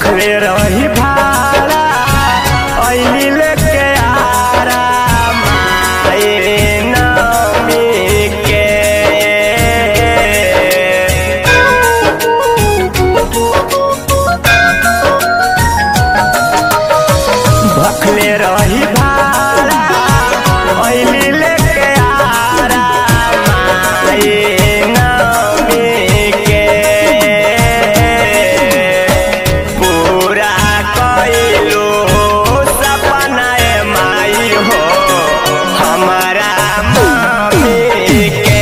भखले रही भाड़ा ऐली लेके आरा माए नमी के भखले रही भाड़ा ऐली लेके आरा माए नमी के पूरा कइलो सपना ए माई हो हमारा मम्मी के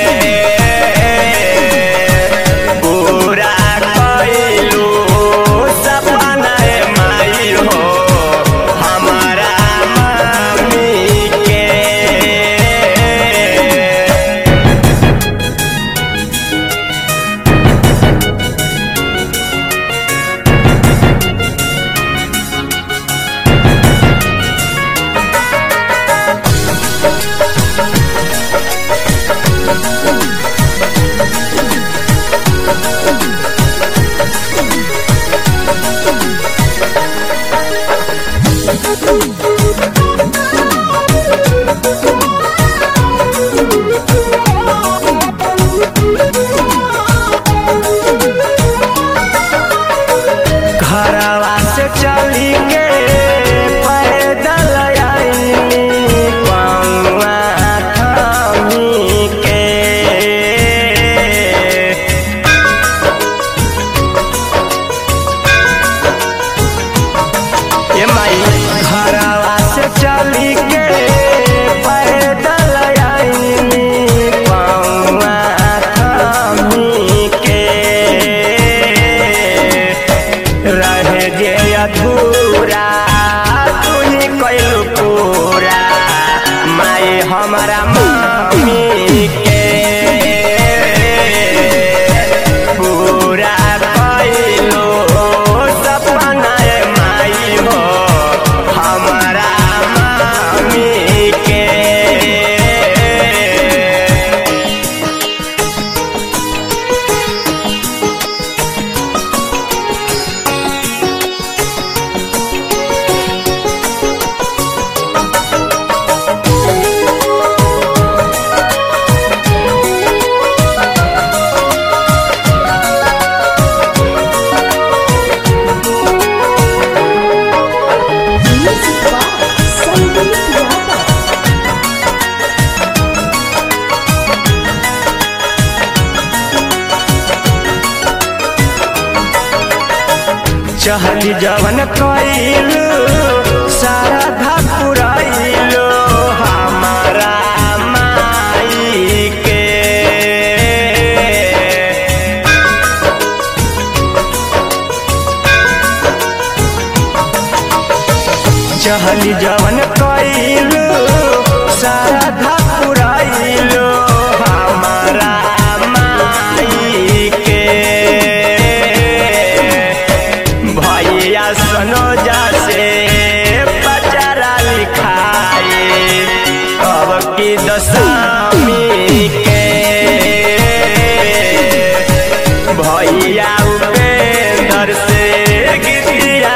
पूरा कइलो सपना ए माई हो हमारा मम्मी के घरवा से चली के पैदल आईनी पौआ थामी के ए माई घरवा से चली के पैदल आईनी पौआ थामी के रहे जे अधूरा तुही कैलू पूरा माई हमारा मम्मी के पूरा कैलू सपना ए माई हो हमारा मम्मी के Music by Sandeep Yadav. चहली जवन कइल सारा धपुरइल हमारा माई के चहली जवन कइल सारा धपुरइल हमारा माई के भैया सनोजा से बचारा लिखाए अब की दशमी के भैया उपेंद्र से गीतिया